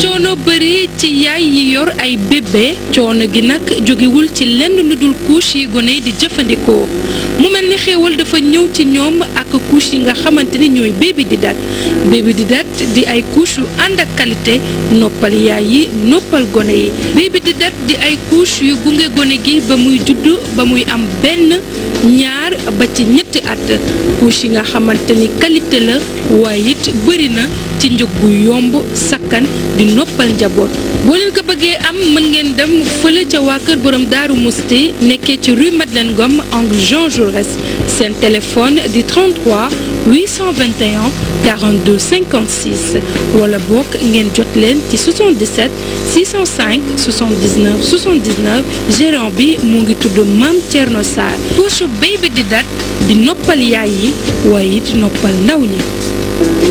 coono bëri ci yaay yi yor ay bébé coono gi nag jógewul ci lenn lu dul couche yi gone yi di jëfandikoo mu mel ni xéewal dafa ñëw ci ñoom ak couche yi nga xamante ni ñooy baby di dat baby di dat di ay couche yu ànd ak qualité noppal yaay yi noppal gone yi baby di dat di ay couche yu gunge gone gi ba muy judd ba muy am benn ñaar ba ci ñetti at couche yi nga xamante ni qualité la waaye it bëri na ci njëg gu yomb sakkan di noppal njaboot boo leen ko bëggee am mën ngeen dem fële ca waa kër borom daaru musti nekkee ci rue Madeleine Ngom angle Jean Jaurès seen téléphone di 33 821 42 56 wala bokk ngeen jot leen ci 77 605 79 79 gérant bi mu ngi tudd Mame Thierno Sarr couche baby di dat di noppal yaay yi waaye it noppal ndaw ñi